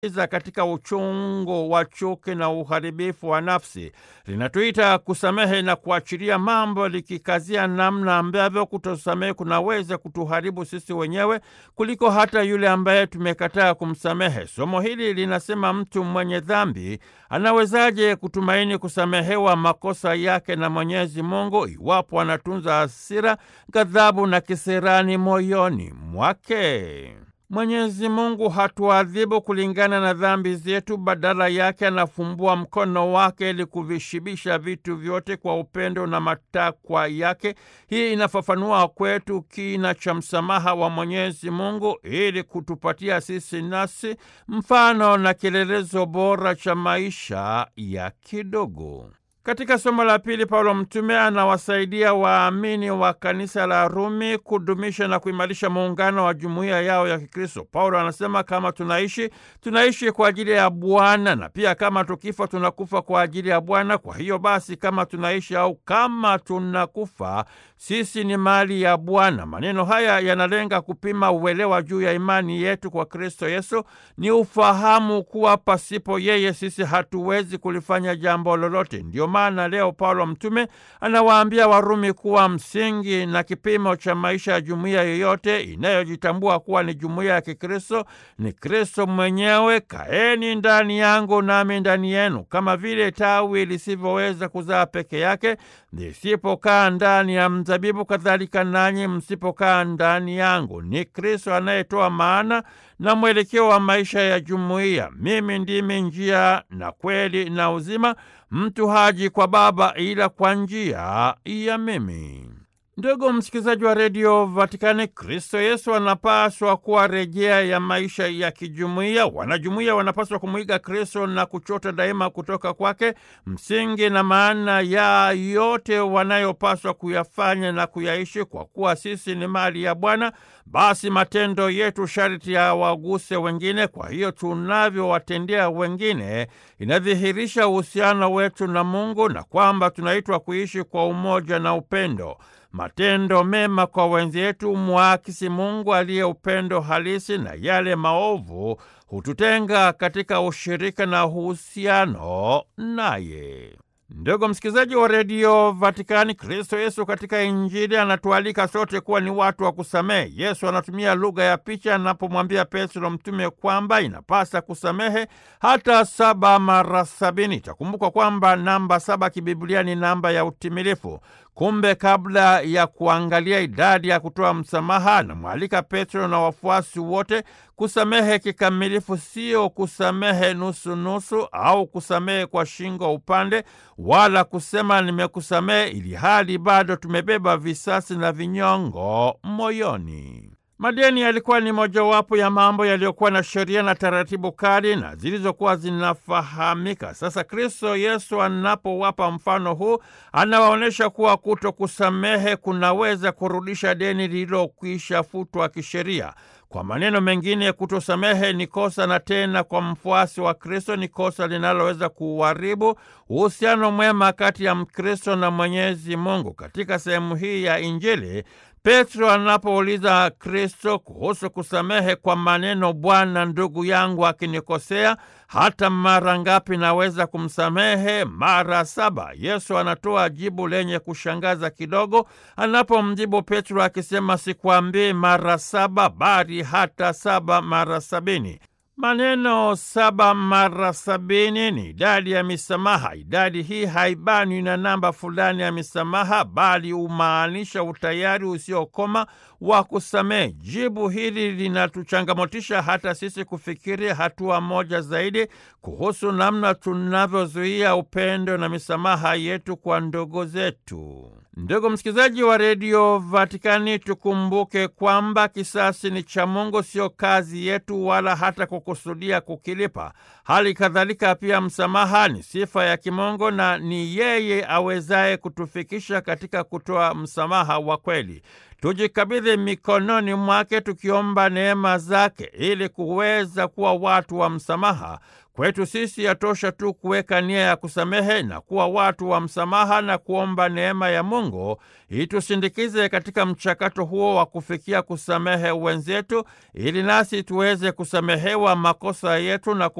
za katika uchungu wa chuki na uharibifu wa nafsi. Linatuita kusamehe na kuachilia mambo, likikazia namna ambavyo kutosamehe kunaweza kutuharibu sisi wenyewe kuliko hata yule ambaye tumekataa kumsamehe. Somo hili linasema mtu mwenye dhambi anawezaje kutumaini kusamehewa makosa yake na Mwenyezi Mungu iwapo anatunza hasira, ghadhabu na kisirani moyoni mwake? Mwenyezi Mungu hatuadhibu kulingana na dhambi zetu, badala yake anafumbua mkono wake ili kuvishibisha vitu vyote kwa upendo na matakwa yake. Hii inafafanua kwetu kina cha msamaha wa Mwenyezi Mungu ili kutupatia sisi nasi mfano na kielelezo bora cha maisha ya kidogo. Katika somo la pili, Paulo mtume anawasaidia waamini wa kanisa la Rumi kudumisha na kuimarisha muungano wa jumuiya yao ya Kikristo. Paulo anasema kama tunaishi, tunaishi kwa ajili ya Bwana, na pia kama tukifa, tunakufa kwa ajili ya Bwana. Kwa hiyo basi, kama tunaishi au kama tunakufa, sisi ni mali ya Bwana. Maneno haya yanalenga kupima uelewa juu ya imani yetu kwa Kristo Yesu. Ni ufahamu kuwa pasipo yeye sisi hatuwezi kulifanya jambo lolote. Ndio maana leo Paulo mtume anawaambia Warumi kuwa msingi na kipimo cha maisha ya jumuiya yoyote inayojitambua kuwa ni jumuiya ya Kikristo ni Kristo mwenyewe. Kaeni ndani yangu nami ndani yenu, kama vile tawi lisivyoweza kuzaa peke yake lisipokaa ndani ya mzabibu, kadhalika nanyi msipokaa ndani yangu. Ni Kristo anayetoa maana na mwelekeo wa maisha ya jumuiya. Mimi ndimi njia na kweli na uzima, mtu haji kwa Baba ila kwa njia ya mimi. Ndugu msikilizaji wa redio Vatikani, Kristo Yesu anapaswa kuwa rejea ya maisha ya kijumuiya. Wanajumuiya wanapaswa kumwiga Kristo na kuchota daima kutoka kwake msingi na maana ya yote wanayopaswa kuyafanya na kuyaishi. Kwa kuwa sisi ni mali ya Bwana, basi matendo yetu sharti ya waguse wengine. Kwa hiyo tunavyowatendea wengine inadhihirisha uhusiano wetu na Mungu na kwamba tunaitwa kuishi kwa umoja na upendo. Matendo mema kwa wenzetu mwakisi Mungu aliye upendo halisi, na yale maovu hututenga katika ushirika na uhusiano naye. Ndugu msikilizaji wa redio Vatikani, Kristo Yesu katika Injili anatualika sote kuwa ni watu wa kusamehe. Yesu anatumia lugha ya picha anapomwambia Petro mtume kwamba inapasa kusamehe hata saba mara sabini. Itakumbukwa kwamba namba saba kibiblia ni namba ya utimilifu. Kumbe kabla ya kuangalia idadi ya kutoa msamaha, anamwalika Petro na wafuasi wote kusamehe kikamilifu, sio kusamehe nusunusu au kusamehe kwa shingo upande, wala kusema nimekusamehe ili hali bado tumebeba visasi na vinyongo moyoni. Madeni yalikuwa ni mojawapo ya mambo yaliyokuwa na sheria na taratibu kali na zilizokuwa zinafahamika. Sasa Kristo Yesu anapowapa mfano huu, anawaonyesha kuwa kuto kusamehe kunaweza kurudisha deni lililokwisha futwa kisheria. Kwa maneno mengine, kutosamehe ni kosa, na tena kwa mfuasi wa Kristo ni kosa linaloweza kuharibu uhusiano mwema kati ya Mkristo na Mwenyezi Mungu. Katika sehemu hii ya Injili, Petro anapouliza Kristo kuhusu kusamehe kwa maneno, Bwana, ndugu yangu akinikosea hata mara ngapi naweza kumsamehe? Mara saba. Yesu anatoa jibu lenye kushangaza kidogo anapomjibu Petro akisema, sikwambii mara saba, bali hata saba mara sabini. Maneno saba mara sabini ni idadi ya misamaha. Idadi hii haibanwi na namba fulani ya misamaha, bali humaanisha utayari usiokoma wa kusamehe. Jibu hili linatuchangamotisha hata sisi kufikiri hatua moja zaidi kuhusu namna tunavyozuia upendo na misamaha yetu kwa ndugu zetu. Ndugu msikilizaji wa redio Vatikani, tukumbuke kwamba kisasi ni cha Mungu, sio kazi yetu, wala hata kukusudia kukilipa. Hali kadhalika pia msamaha ni sifa ya kimungu na ni yeye awezaye kutufikisha katika kutoa msamaha wa kweli. tujikabidhi mikononi mwake tukiomba neema zake ili kuweza kuwa watu wa msamaha. Kwetu sisi yatosha tu kuweka nia ya kusamehe na kuwa watu wa msamaha na kuomba neema ya Mungu itusindikize katika mchakato huo wa kufikia kusamehe wenzetu ili nasi tuweze kusamehewa makosa yetu na